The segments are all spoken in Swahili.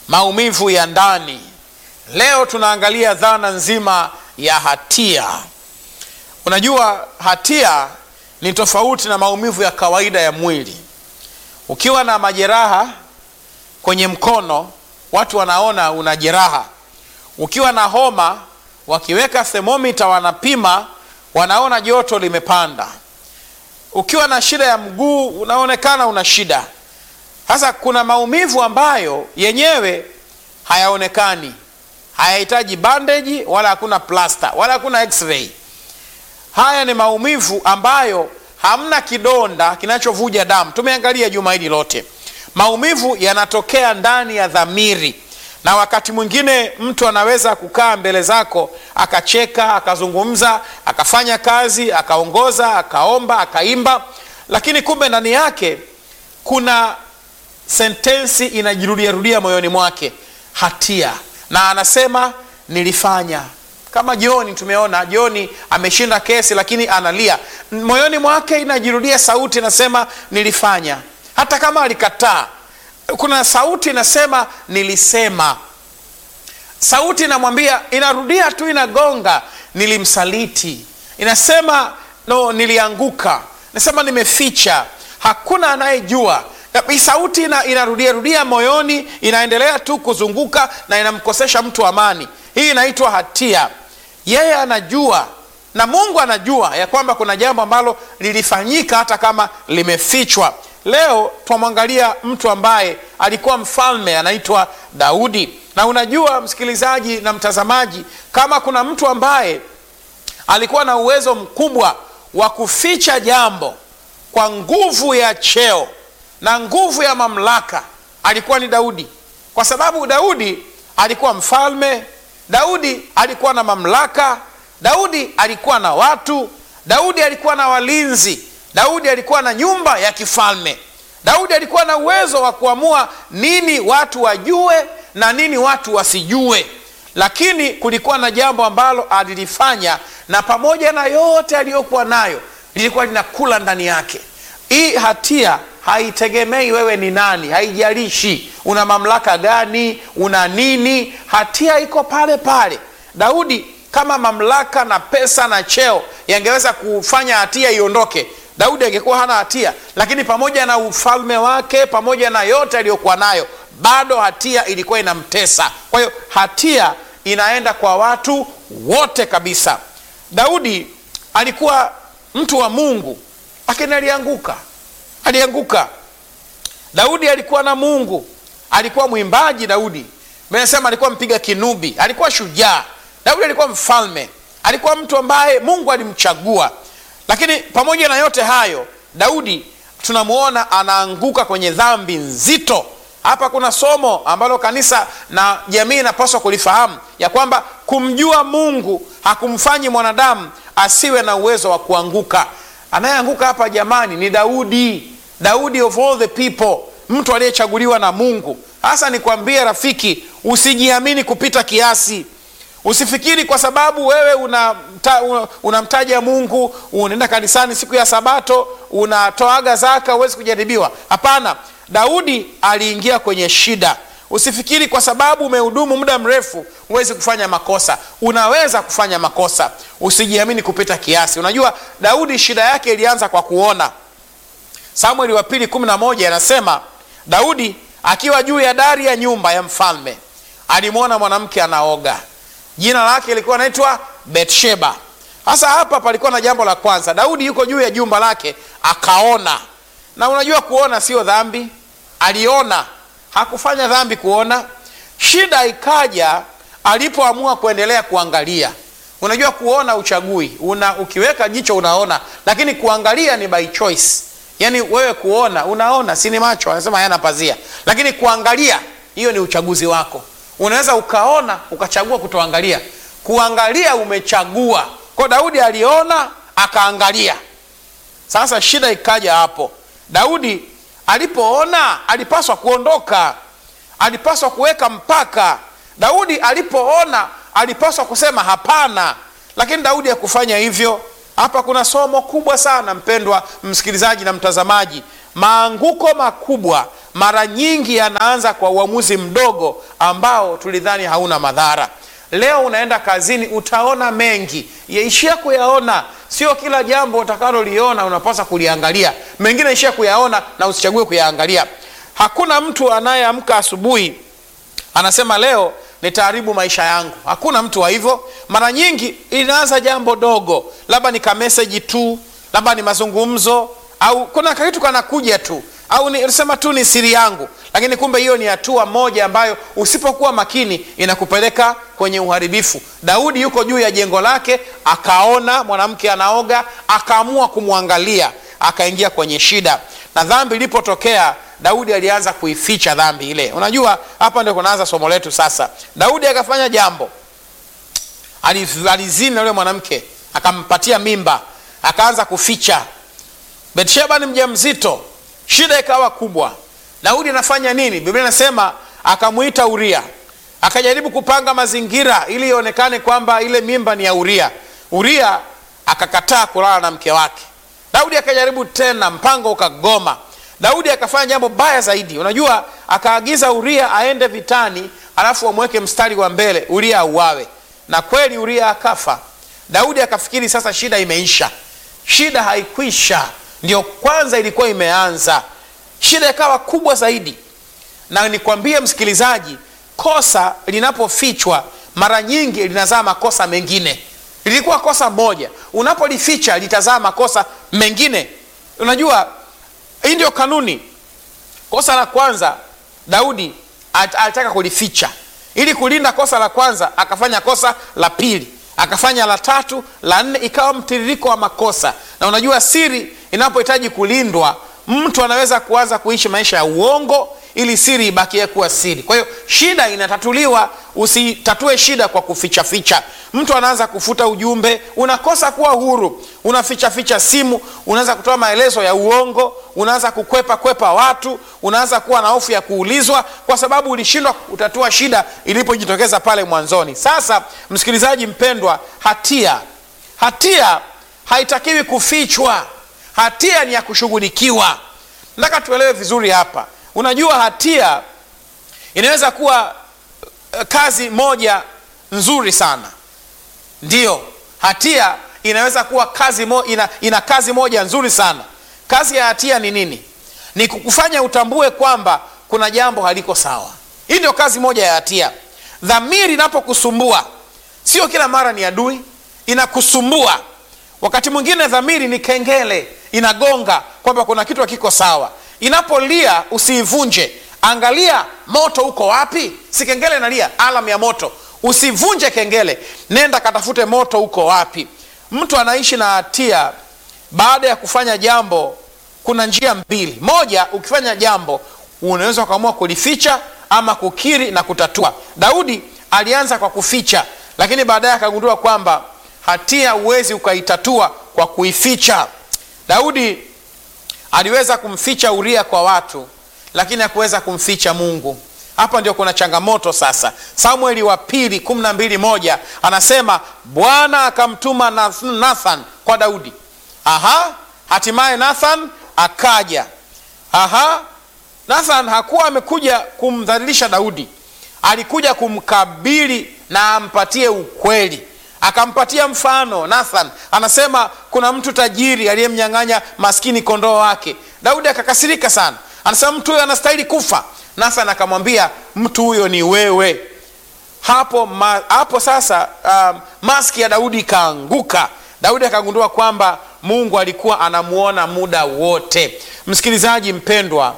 maumivu ya ndani. Leo tunaangalia dhana nzima ya hatia. Unajua, hatia ni tofauti na maumivu ya kawaida ya mwili. Ukiwa na majeraha kwenye mkono, watu wanaona una jeraha. Ukiwa na homa, wakiweka thermomita wanapima, wanaona joto limepanda. Ukiwa na shida ya mguu, unaonekana una shida. Sasa kuna maumivu ambayo yenyewe hayaonekani, hayahitaji bandeji wala hakuna plasta wala hakuna x-ray. Haya ni maumivu ambayo hamna kidonda kinachovuja damu. Tumeangalia juma hili lote, maumivu yanatokea ndani ya dhamiri, na wakati mwingine mtu anaweza kukaa mbele zako akacheka, akazungumza, akafanya kazi, akaongoza, akaomba, akaimba, lakini kumbe ndani yake kuna sentensi inajirudiarudia moyoni mwake, hatia, na anasema nilifanya kama Joni, tumeona Joni ameshinda kesi, lakini analia moyoni mwake, inajirudia sauti inasema nilifanya. Hata kama alikataa, kuna sauti inasema nilisema. Sauti inamwambia, inarudia tu, inagonga, nilimsaliti. Inasema no, nilianguka. Nasema nimeficha, hakuna anayejua. Sauti ina, inarudia rudia moyoni, inaendelea tu kuzunguka na inamkosesha mtu amani. Hii inaitwa hatia. Yeye anajua na Mungu anajua ya kwamba kuna jambo ambalo lilifanyika hata kama limefichwa. Leo twamwangalia mtu ambaye alikuwa mfalme anaitwa Daudi, na unajua msikilizaji na mtazamaji, kama kuna mtu ambaye alikuwa na uwezo mkubwa wa kuficha jambo kwa nguvu ya cheo na nguvu ya mamlaka, alikuwa ni Daudi, kwa sababu Daudi alikuwa mfalme Daudi alikuwa na mamlaka. Daudi alikuwa na watu. Daudi alikuwa na walinzi. Daudi alikuwa na nyumba ya kifalme. Daudi alikuwa na uwezo wa kuamua nini watu wajue na nini watu wasijue, lakini kulikuwa na jambo ambalo alilifanya, na pamoja na yote aliyokuwa nayo lilikuwa linakula ndani yake. Hii hatia haitegemei wewe ni nani, haijalishi una mamlaka gani, una nini, hatia iko pale pale. Daudi, kama mamlaka na pesa na cheo yangeweza kufanya hatia iondoke, Daudi angekuwa hana hatia, lakini pamoja na ufalme wake, pamoja na yote aliyokuwa nayo, bado hatia ilikuwa inamtesa. Kwa hiyo hatia inaenda kwa watu wote kabisa. Daudi alikuwa mtu wa Mungu, lakini alianguka alianguka. Daudi alikuwa na Mungu, alikuwa mwimbaji. Daudi mesema alikuwa mpiga kinubi, alikuwa shujaa. Daudi alikuwa mfalme, alikuwa mtu ambaye Mungu alimchagua. Lakini pamoja na yote hayo, Daudi tunamwona anaanguka kwenye dhambi nzito. Hapa kuna somo ambalo kanisa na jamii inapaswa kulifahamu ya kwamba kumjua Mungu hakumfanyi mwanadamu asiwe na uwezo wa kuanguka. Anayeanguka hapa jamani ni Daudi, Daudi of all the people, mtu aliyechaguliwa na Mungu. Hasa nikwambie rafiki, usijiamini kupita kiasi. Usifikiri kwa sababu wewe unamtaja una Mungu, unaenda kanisani siku ya Sabato, unatoaga zaka, huwezi kujaribiwa. Hapana, Daudi aliingia kwenye shida. Usifikiri kwa sababu umehudumu muda mrefu huwezi kufanya makosa. Unaweza kufanya makosa, usijiamini kupita kiasi. Unajua Daudi shida yake ilianza kwa kuona. Samueli wa pili kumi na moja anasema Daudi akiwa juu ya dari ya nyumba ya mfalme alimwona mwanamke anaoga, jina lake lilikuwa anaitwa Betsheba. Sasa hapa palikuwa na jambo la kwanza, Daudi yuko juu ya jumba lake akaona. Na unajua kuona sio dhambi, aliona hakufanya dhambi kuona. Shida ikaja alipoamua kuendelea kuangalia. Unajua kuona uchagui una, ukiweka jicho unaona, lakini kuangalia ni by choice. Yaani wewe kuona unaona, si ni macho anasema hayana pazia, lakini kuangalia hiyo ni uchaguzi wako. Unaweza ukaona ukachagua kutoangalia. Kuangalia umechagua. Kwa Daudi aliona akaangalia. Sasa shida ikaja hapo, Daudi alipoona alipaswa kuondoka, alipaswa kuweka mpaka. Daudi alipoona alipaswa kusema hapana, lakini Daudi hakufanya hivyo. Hapa kuna somo kubwa sana, mpendwa msikilizaji na mtazamaji. Maanguko makubwa mara nyingi yanaanza kwa uamuzi mdogo ambao tulidhani hauna madhara. Leo unaenda kazini, utaona mengi, yaishia kuyaona. Sio kila jambo utakaloliona unapaswa kuliangalia, mengine ishia kuyaona na usichague kuyaangalia. Hakuna mtu anayeamka asubuhi anasema leo nitaharibu maisha yangu. Hakuna mtu wa hivyo. Mara nyingi inaanza jambo dogo, labda ni kameseji tu, labda ni mazungumzo, au kuna kitu kanakuja tu, au nisema tu ni siri yangu, lakini kumbe hiyo ni hatua moja ambayo usipokuwa makini inakupeleka kwenye uharibifu. Daudi yuko juu ya jengo lake, akaona mwanamke anaoga, akaamua kumwangalia, akaingia kwenye shida, na dhambi ilipotokea Daudi alianza kuificha dhambi ile. Unajua, hapa ndio kunaanza somo letu sasa. Daudi akafanya jambo, alizini na yule mwanamke, akampatia mimba, akaanza kuficha. Betsheba ni mjamzito, shida ikawa kubwa. Daudi anafanya nini? Biblia inasema akamwita Uria, akajaribu kupanga mazingira ili ionekane kwamba ile mimba ni ya Uria. Uria akakataa kulala na mke wake. Daudi akajaribu tena, mpango ukagoma. Daudi akafanya jambo baya zaidi. Unajua, akaagiza Uria aende vitani, alafu wamweke mstari wa mbele, Uria auawe, na kweli Uria akafa. Daudi akafikiri sasa shida imeisha. Shida haikwisha, ndio kwanza ilikuwa imeanza. Shida ikawa kubwa zaidi, na nikwambie msikilizaji, kosa linapofichwa mara nyingi linazaa makosa mengine. Lilikuwa kosa moja, unapolificha litazaa makosa mengine. Unajua hii ndio kanuni. Kosa la kwanza Daudi alitaka kulificha ili kulinda kosa la kwanza, akafanya kosa la pili, akafanya la tatu, la nne, ikawa mtiririko wa makosa. Na unajua siri inapohitaji kulindwa, mtu anaweza kuanza kuishi maisha ya uongo ili siri ibakie kuwa siri. Kwa hiyo shida inatatuliwa, usitatue shida kwa kuficha ficha. Mtu anaanza kufuta ujumbe, unakosa kuwa huru, unaficha ficha simu, unaanza kutoa maelezo ya uongo, unaanza kukwepa kwepa watu, unaanza kuwa na hofu ya kuulizwa kwa sababu ulishindwa kutatua shida ilipojitokeza pale mwanzoni. Sasa msikilizaji mpendwa, hatia hatia haitakiwi kufichwa, hatia ni ya kushughulikiwa. Nataka tuelewe vizuri hapa. Unajua, hatia inaweza kuwa uh, kazi moja nzuri sana. Ndiyo, hatia inaweza kuwa kazi mo, ina, ina kazi moja nzuri sana. Kazi ya hatia ni nini? Ni kukufanya utambue kwamba kuna jambo haliko sawa. Hii ndio kazi moja ya hatia. Dhamiri inapokusumbua, sio kila mara ni adui, inakusumbua. Wakati mwingine dhamiri ni kengele, inagonga kwamba kuna kitu hakiko sawa Inapolia usiivunje, angalia moto uko wapi. Si kengele inalia, alam ya moto. Usivunje kengele, nenda katafute moto uko wapi. Mtu anaishi na hatia baada ya kufanya jambo. Kuna njia mbili. Moja, ukifanya jambo unaweza ukaamua kulificha ama kukiri na kutatua. Daudi alianza kwa kuficha, lakini baadaye akagundua kwamba hatia huwezi ukaitatua kwa kuificha. Daudi aliweza kumficha Uria kwa watu, lakini hakuweza kumficha Mungu. Hapa ndio kuna changamoto sasa. Samueli wa pili kumi na mbili moja anasema Bwana akamtuma Nathan kwa Daudi. Aha, hatimaye Nathan akaja. Aha, Nathan hakuwa amekuja kumdhalilisha Daudi, alikuja kumkabili na ampatie ukweli akampatia mfano. Nathan anasema kuna mtu tajiri aliyemnyang'anya maskini kondoo wake. Daudi akakasirika sana, anasema mtu huyo anastahili kufa. Nathan akamwambia mtu huyo ni wewe. Hapo, ma, hapo sasa um, maski ya Daudi ikaanguka. Daudi akagundua kwamba Mungu alikuwa anamuona muda wote. Msikilizaji mpendwa,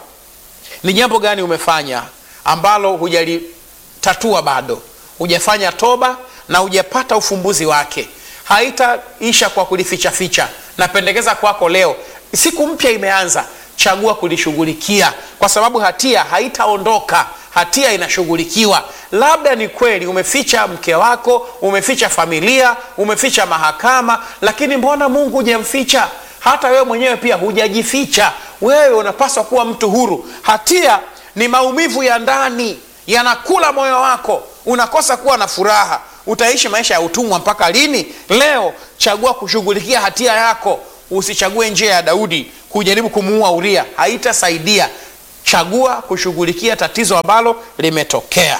ni jambo gani umefanya ambalo hujalitatua bado? Hujafanya toba na hujapata ufumbuzi wake. Haitaisha kwa kulifichaficha. Napendekeza kwako leo, siku mpya imeanza, chagua kulishughulikia, kwa sababu hatia haitaondoka. Hatia inashughulikiwa. Labda ni kweli umeficha mke wako, umeficha familia, umeficha mahakama, lakini mbona Mungu hujamficha? Hata wewe mwenyewe pia hujajificha. Wewe unapaswa kuwa mtu huru. Hatia ni maumivu ya ndani, yanakula moyo wako, unakosa kuwa na furaha. Utaishi maisha ya utumwa mpaka lini? Leo chagua kushughulikia hatia yako. Usichague njia ya Daudi kujaribu kumuua Uria, haitasaidia. chagua kushughulikia tatizo ambalo limetokea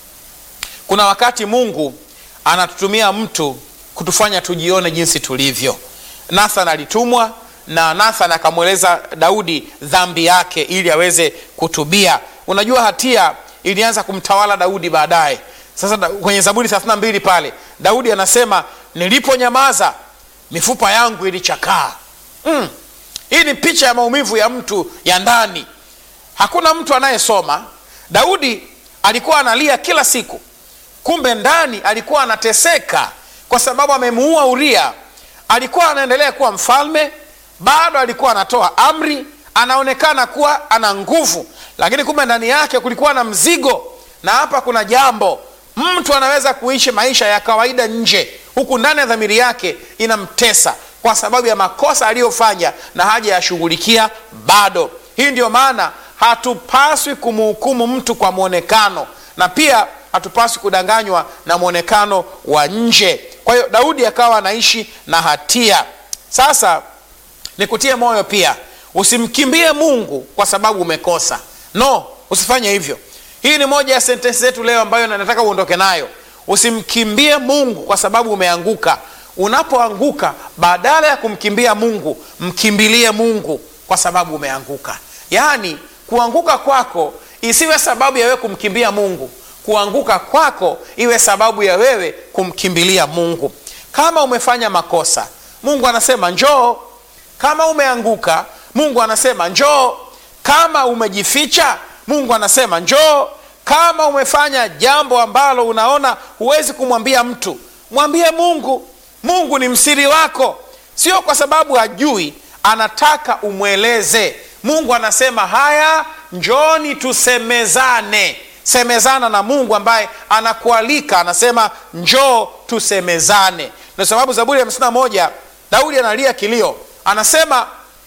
kuna wakati mungu anatutumia mtu kutufanya tujione jinsi tulivyo nathan alitumwa na nathan akamweleza daudi dhambi yake ili aweze kutubia unajua hatia ilianza kumtawala daudi baadaye sasa da, kwenye zaburi 32 pale daudi anasema niliponyamaza mifupa yangu ilichakaa mm. hii ni picha ya maumivu ya mtu ya ndani hakuna mtu anayesoma daudi alikuwa analia kila siku kumbe ndani alikuwa anateseka kwa sababu amemuua uria alikuwa anaendelea kuwa mfalme bado alikuwa anatoa amri anaonekana kuwa ana nguvu lakini kumbe ndani yake kulikuwa na mzigo na hapa kuna jambo mtu anaweza kuishi maisha ya kawaida nje huku ndani ya dhamiri yake inamtesa kwa sababu ya makosa aliyofanya na haja yashughulikia bado hii ndio maana hatupaswi kumhukumu mtu kwa mwonekano na pia hatupaswi kudanganywa na mwonekano wa nje kwa hiyo daudi akawa anaishi na hatia sasa nikutie moyo pia usimkimbie mungu kwa sababu umekosa no usifanye hivyo hii ni moja ya sentensi zetu leo ambayo nataka uondoke nayo usimkimbie mungu kwa sababu umeanguka unapoanguka badala ya kumkimbia mungu mkimbilie mungu kwa sababu umeanguka yaani kuanguka kwako isiwe sababu ya wewe kumkimbia mungu kuanguka kwako iwe sababu ya wewe kumkimbilia mungu kama umefanya makosa mungu anasema njoo kama umeanguka mungu anasema njoo kama umejificha mungu anasema njoo kama umefanya jambo ambalo unaona huwezi kumwambia mtu mwambie mungu mungu ni msiri wako sio kwa sababu hajui anataka umweleze mungu anasema haya njoni tusemezane semezana na mungu ambaye anakualika anasema njoo tusemezane na sababu zaburi ya hamsini na moja daudi analia kilio anasema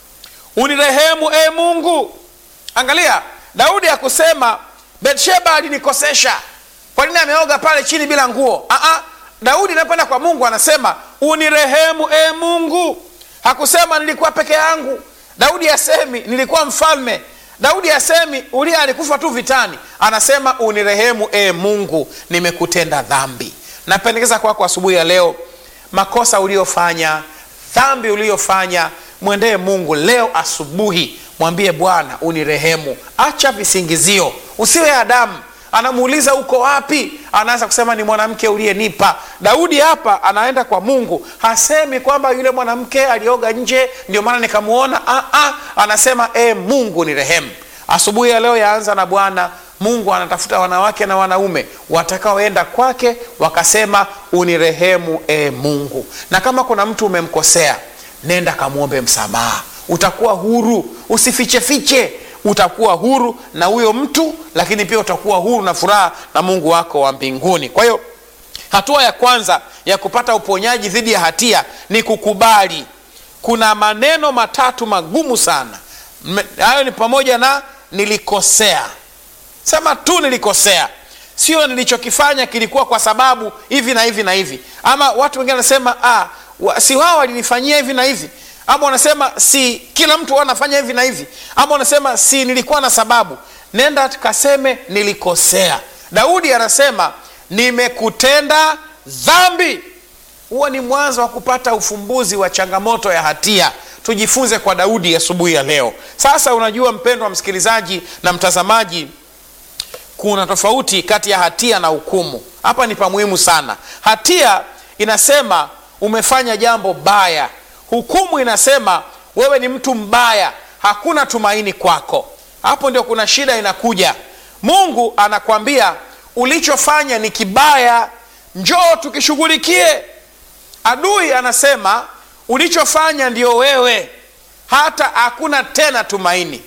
unirehemu e mungu angalia daudi akusema betsheba alinikosesha kwa nini ameoga pale chini bila nguo Aa, daudi anapoenda kwa mungu anasema unirehemu e mungu hakusema nilikuwa peke yangu daudi asemi nilikuwa mfalme daudi asemi ulia alikufa tu vitani anasema unirehemu e mungu nimekutenda dhambi napendekeza kwako asubuhi ya leo makosa uliofanya dhambi uliofanya mwendee mungu leo asubuhi mwambie bwana unirehemu acha visingizio usiwe adamu anamuuliza uko wapi anaanza kusema ni mwanamke uliyenipa daudi hapa anaenda kwa mungu hasemi kwamba yule mwanamke alioga nje ndio maana nikamuona ah, ah, anasema e mungu ni rehemu asubuhi ya leo yaanza na bwana mungu anatafuta wanawake na wanaume watakaoenda kwake wakasema unirehemu e mungu na kama kuna mtu umemkosea nenda kamwombe msamaha utakuwa huru usifichefiche utakuwa huru na huyo mtu lakini pia utakuwa huru na furaha na mungu wako wa mbinguni kwa hiyo hatua ya kwanza ya kupata uponyaji dhidi ya hatia ni kukubali kuna maneno matatu magumu sana hayo ni pamoja na nilikosea sema tu nilikosea sio nilichokifanya kilikuwa kwa sababu hivi na hivi na hivi ama watu wengine wanasema ah, wa, si wao walinifanyia hivi na hivi ama wanasema si kila mtu anafanya hivi na hivi ama wanasema si nilikuwa na sababu nenda kaseme nilikosea daudi anasema nimekutenda dhambi huo ni mwanzo wa kupata ufumbuzi wa changamoto ya hatia tujifunze kwa daudi asubuhi ya, ya leo sasa unajua mpendwa msikilizaji na mtazamaji kuna tofauti kati ya hatia na hukumu hapa ni pamuhimu sana hatia inasema umefanya jambo baya hukumu inasema wewe ni mtu mbaya hakuna tumaini kwako hapo ndio kuna shida inakuja mungu anakwambia ulichofanya ni kibaya njoo tukishughulikie adui anasema ulichofanya ndio wewe hata hakuna tena tumaini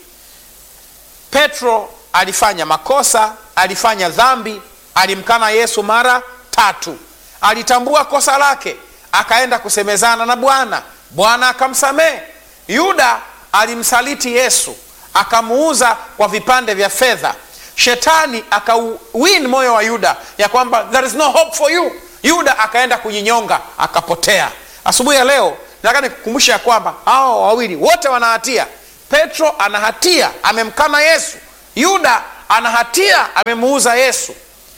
petro alifanya makosa alifanya dhambi alimkana yesu mara tatu alitambua kosa lake akaenda kusemezana na bwana bwana akamsamehe yuda alimsaliti yesu akamuuza kwa vipande vya fedha shetani akawin moyo wa yuda ya kwamba there is no hope for you yuda akaenda kujinyonga akapotea asubuhi ya leo nataka nikukumbusha ya kwamba hao wawili wote wana hatia petro ana hatia amemkana yesu yuda ana hatia amemuuza yesu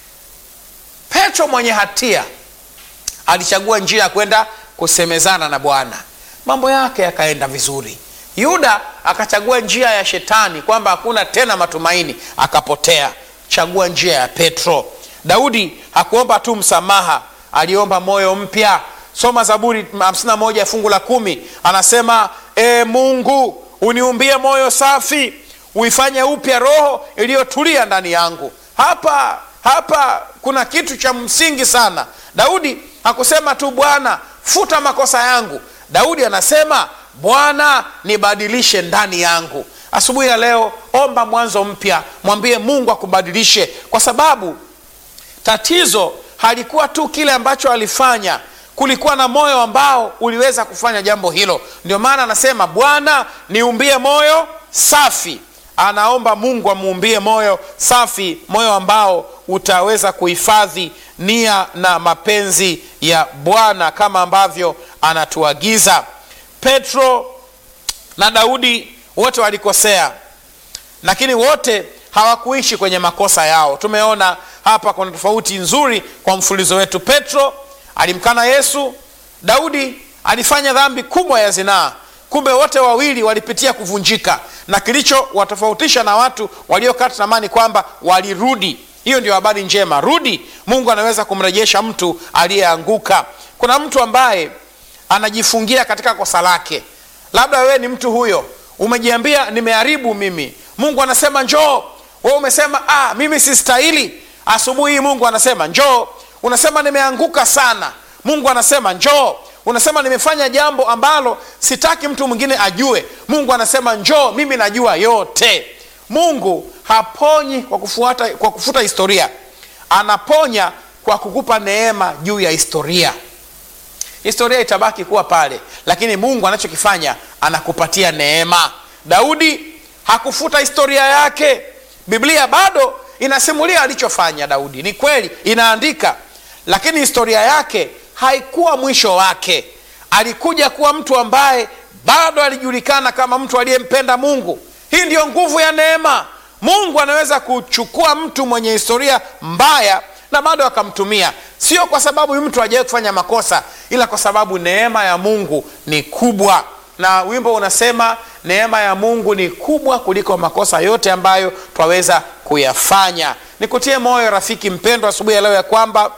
petro mwenye hatia alichagua njia ya kwenda kusemezana na bwana mambo yake yakaenda vizuri yuda akachagua njia ya shetani kwamba hakuna tena matumaini akapotea chagua njia ya petro daudi hakuomba tu msamaha aliomba moyo mpya soma zaburi 51 fungu la kumi anasema e mungu uniumbie moyo safi uifanye upya roho iliyotulia ndani yangu hapa hapa kuna kitu cha msingi sana daudi hakusema tu bwana futa makosa yangu daudi anasema bwana nibadilishe ndani yangu asubuhi ya leo omba mwanzo mpya mwambie mungu akubadilishe kwa sababu tatizo halikuwa tu kile ambacho alifanya kulikuwa na moyo ambao uliweza kufanya jambo hilo ndio maana anasema bwana niumbie moyo safi anaomba mungu amuumbie moyo safi moyo ambao utaweza kuhifadhi nia na mapenzi ya bwana kama ambavyo anatuagiza petro na daudi wote walikosea lakini wote hawakuishi kwenye makosa yao tumeona hapa kuna tofauti nzuri kwa mfulizo wetu petro alimkana yesu daudi alifanya dhambi kubwa ya zinaa kumbe wote wawili walipitia kuvunjika na kilichowatofautisha na watu waliokata tamani kwamba walirudi hiyo ndio habari njema rudi mungu anaweza kumrejesha mtu aliyeanguka kuna mtu ambaye anajifungia katika kosa lake labda wewe ni mtu huyo umejiambia nimeharibu mimi mungu anasema njoo we umesema ah, mimi sistahili asubuhi hii mungu anasema njoo unasema nimeanguka sana mungu anasema njoo unasema nimefanya jambo ambalo sitaki mtu mwingine ajue mungu anasema njoo mimi najua yote mungu haponyi kwa kufuata, kwa kufuta historia anaponya kwa kukupa neema juu ya historia historia itabaki kuwa pale lakini mungu anachokifanya anakupatia neema daudi hakufuta historia yake biblia bado inasimulia alichofanya daudi ni kweli inaandika lakini historia yake haikuwa mwisho wake alikuja kuwa mtu ambaye bado alijulikana kama mtu aliyempenda mungu hii ndiyo nguvu ya neema mungu anaweza kuchukua mtu mwenye historia mbaya na bado akamtumia sio kwa sababu mtu hajawai kufanya makosa ila kwa sababu neema ya mungu ni kubwa na wimbo unasema neema ya mungu ni kubwa kuliko makosa yote ambayo twaweza kuyafanya nikutie moyo rafiki mpendwa asubuhi ya leo ya kwamba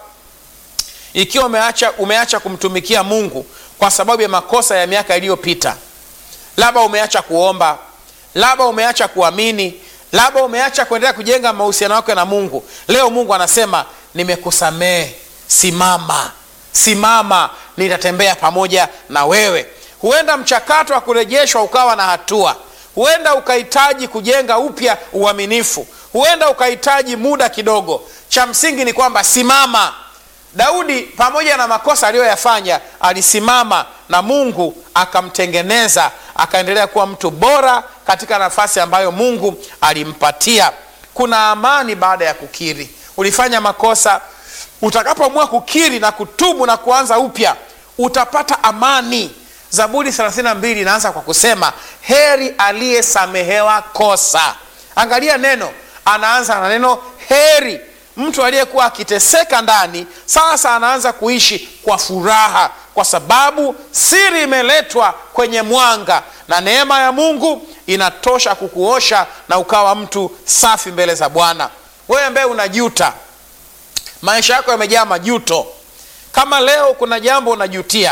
ikiwa umeacha, umeacha kumtumikia mungu kwa sababu ya makosa ya miaka iliyopita labda umeacha kuomba labda umeacha kuamini labda umeacha kuendelea kujenga mahusiano yako na mungu leo mungu anasema nimekusamehe simama simama nitatembea pamoja na wewe huenda mchakato wa kurejeshwa ukawa na hatua huenda ukahitaji kujenga upya uaminifu huenda ukahitaji muda kidogo cha msingi ni kwamba simama daudi pamoja na makosa aliyoyafanya alisimama na mungu akamtengeneza akaendelea kuwa mtu bora katika nafasi ambayo mungu alimpatia kuna amani baada ya kukiri ulifanya makosa utakapoamua kukiri na kutubu na kuanza upya utapata amani zaburi 32 inaanza kwa kusema heri aliyesamehewa kosa angalia neno anaanza na neno heri mtu aliyekuwa akiteseka ndani sasa anaanza kuishi kwa furaha kwa sababu siri imeletwa kwenye mwanga na neema ya mungu inatosha kukuosha na ukawa mtu safi mbele za bwana wewe ambaye unajuta maisha yako yamejaa majuto kama leo kuna jambo unajutia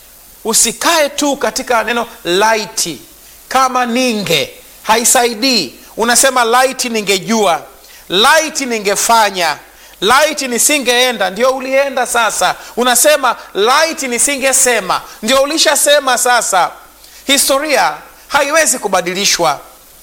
usikae tu katika neno laiti kama ninge haisaidii unasema laiti ningejua laiti ningefanya laiti nisingeenda ndio ulienda sasa unasema laiti nisingesema ndio ulishasema sasa historia haiwezi kubadilishwa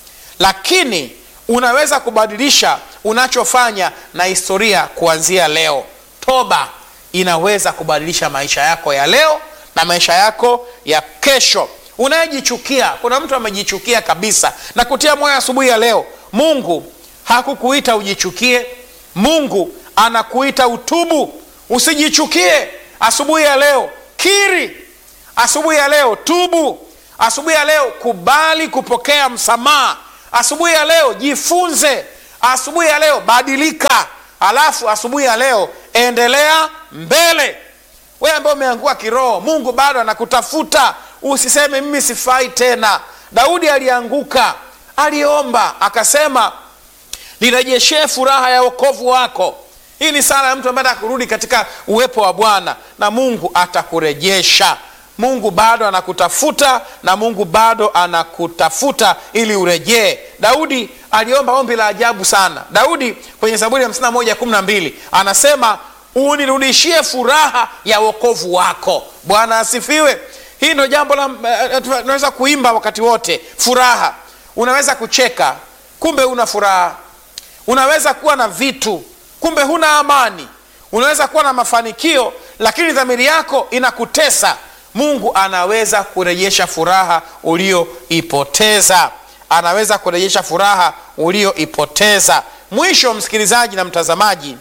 lakini unaweza kubadilisha unachofanya na historia kuanzia leo toba inaweza kubadilisha maisha yako ya leo na maisha yako ya kesho unayejichukia kuna mtu amejichukia kabisa na kutia moyo asubuhi ya leo mungu hakukuita ujichukie mungu anakuita utubu usijichukie asubuhi ya leo kiri asubuhi ya leo tubu asubuhi ya leo kubali kupokea msamaha asubuhi ya leo jifunze asubuhi ya leo badilika alafu asubuhi ya leo endelea mbele wewe ambaye umeangua kiroho mungu bado anakutafuta usiseme mimi sifai tena daudi alianguka aliomba akasema nirejeshee furaha ya wokovu wako hii ni sala ya mtu ambaye anataka kurudi katika uwepo wa bwana na mungu atakurejesha mungu bado anakutafuta na mungu bado anakutafuta ili urejee daudi aliomba ombi la ajabu sana daudi kwenye zaburi ya 51 anasema unirudishie furaha ya wokovu wako bwana asifiwe hii ndo jambo la tunaweza kuimba wakati wote furaha unaweza kucheka kumbe una furaha unaweza kuwa na vitu kumbe huna amani unaweza kuwa na mafanikio lakini dhamiri yako inakutesa mungu anaweza kurejesha furaha ulioipoteza anaweza kurejesha furaha ulioipoteza mwisho msikilizaji na mtazamaji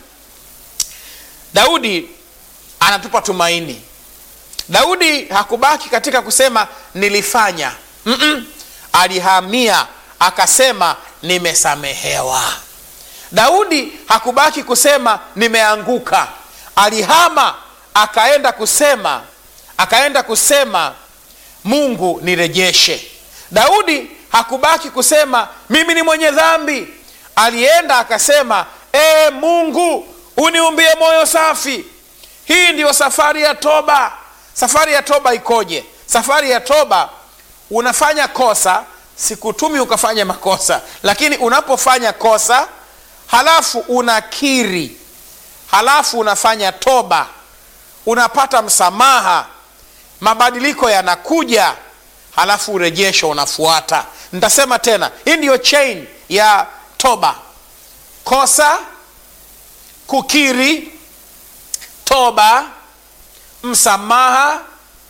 daudi anatupa tumaini daudi hakubaki katika kusema nilifanya Mm-mm. alihamia akasema nimesamehewa daudi hakubaki kusema nimeanguka alihama akaenda kusema akaenda kusema mungu nirejeshe daudi hakubaki kusema mimi ni mwenye dhambi alienda akasema ee mungu uniumbie moyo safi hii ndiyo safari ya toba safari ya toba ikoje safari ya toba unafanya kosa sikutumi ukafanya makosa lakini unapofanya kosa halafu unakiri halafu unafanya toba unapata msamaha mabadiliko yanakuja halafu urejesho unafuata nitasema tena hii ndiyo chain ya toba kosa kukiri toba msamaha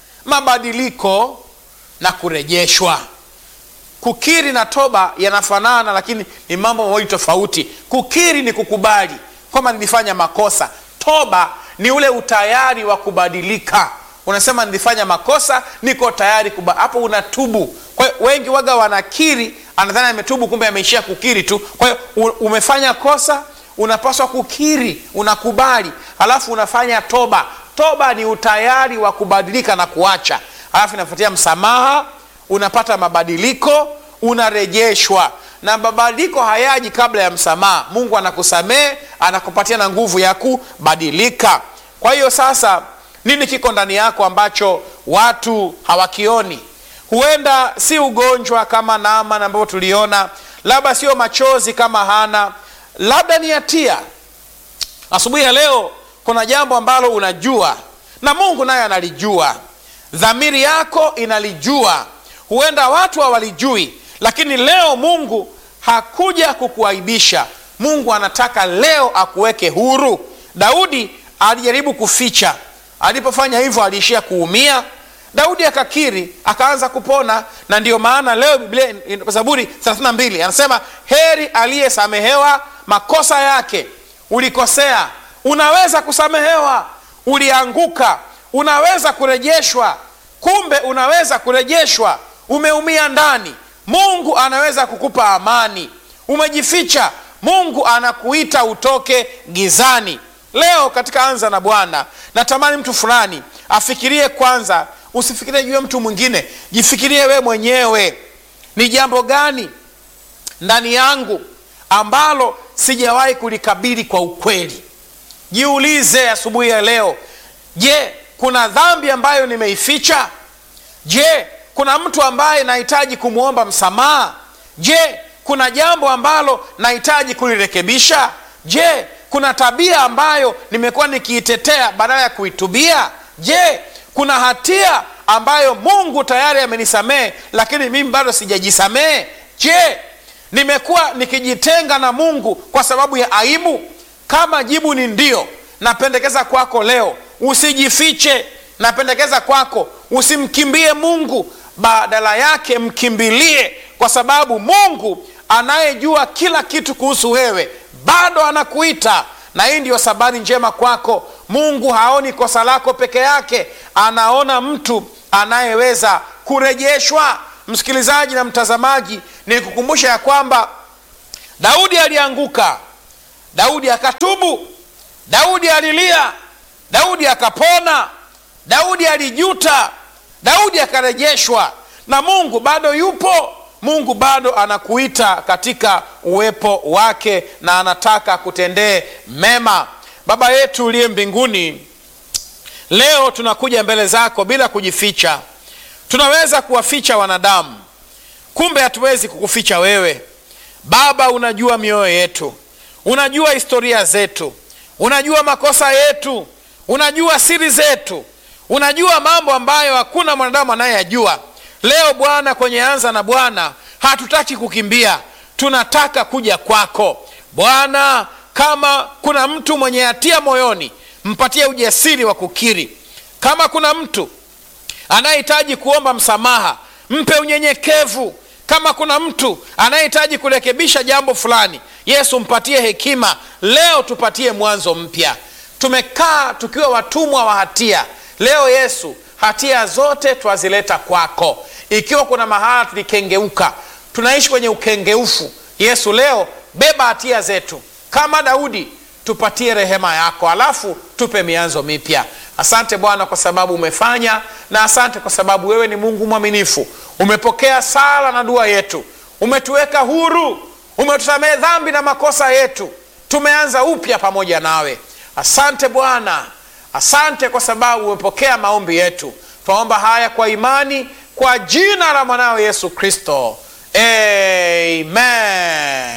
mabadiliko na kurejeshwa kukiri na toba yanafanana lakini ni mambo mawili tofauti kukiri ni kukubali kwamba nilifanya makosa toba ni ule utayari wa kubadilika unasema nilifanya makosa niko tayari kuba hapo unatubu kwa hiyo wengi waga wanakiri anadhani ametubu kumbe ameishia kukiri tu kwa hiyo umefanya kosa unapaswa kukiri unakubali halafu unafanya toba toba ni utayari wa kubadilika na kuacha halafu inafuatia msamaha unapata mabadiliko unarejeshwa na mabadiliko hayaji kabla ya msamaha mungu anakusamehe anakupatia na nguvu ya kubadilika kwa hiyo sasa nini kiko ndani yako ambacho watu hawakioni huenda si ugonjwa kama naaman ambavyo tuliona labda sio machozi kama hana labda ni hatia asubuhi ya leo kuna jambo ambalo unajua na mungu naye analijua dhamiri yako inalijua huenda watu hawalijui lakini leo mungu hakuja kukuaibisha mungu anataka leo akuweke huru daudi alijaribu kuficha alipofanya hivyo aliishia kuumia daudi akakiri akaanza kupona na ndiyo maana leo biblia zaburi 32 anasema heri aliyesamehewa makosa yake ulikosea unaweza kusamehewa ulianguka unaweza kurejeshwa kumbe unaweza kurejeshwa umeumia ndani mungu anaweza kukupa amani umejificha mungu anakuita utoke gizani leo katika anza na bwana natamani mtu fulani afikirie kwanza usifikirie juu ya mtu mwingine jifikirie we mwenyewe ni jambo gani ndani yangu ambalo sijawahi kulikabili kwa ukweli jiulize asubuhi ya leo je kuna dhambi ambayo nimeificha je kuna mtu ambaye nahitaji kumwomba msamaha je kuna jambo ambalo nahitaji kulirekebisha je kuna tabia ambayo nimekuwa nikiitetea badala ya kuitubia je kuna hatia ambayo mungu tayari amenisamehe lakini mimi bado sijajisamehe je nimekuwa nikijitenga na mungu kwa sababu ya aibu kama jibu ni ndio napendekeza kwako leo usijifiche napendekeza kwako usimkimbie mungu badala yake mkimbilie kwa sababu mungu anayejua kila kitu kuhusu wewe bado anakuita na hii ndiyo sabari njema kwako mungu haoni kosa lako peke yake anaona mtu anayeweza kurejeshwa msikilizaji na mtazamaji ni kukumbusha ya kwamba daudi alianguka daudi akatubu daudi alilia daudi akapona daudi alijuta daudi akarejeshwa na mungu bado yupo mungu bado anakuita katika uwepo wake na anataka kutendee mema baba yetu uliye mbinguni leo tunakuja mbele zako bila kujificha tunaweza kuwaficha wanadamu kumbe hatuwezi kukuficha wewe baba unajua mioyo yetu unajua historia zetu unajua makosa yetu unajua siri zetu unajua mambo ambayo hakuna mwanadamu anayeyajua leo bwana kwenye anza na bwana hatutaki kukimbia tunataka kuja kwako bwana kama kuna mtu mwenye hatia moyoni mpatie ujasiri wa kukiri kama kuna mtu anayehitaji kuomba msamaha mpe unyenyekevu kama kuna mtu anayehitaji kurekebisha jambo fulani yesu mpatie hekima leo tupatie mwanzo mpya tumekaa tukiwa watumwa wa hatia leo yesu hatia zote twazileta kwako ikiwa kuna mahala tulikengeuka tunaishi kwenye ukengeufu yesu leo beba hatia zetu kama daudi tupatie rehema yako alafu tupe mianzo mipya asante bwana kwa sababu umefanya na asante kwa sababu wewe ni mungu mwaminifu umepokea sala na dua yetu umetuweka huru umetusamehe dhambi na makosa yetu tumeanza upya pamoja nawe asante bwana asante kwa sababu umepokea maombi yetu twaomba haya kwa imani kwa jina la mwanao yesu kristo amen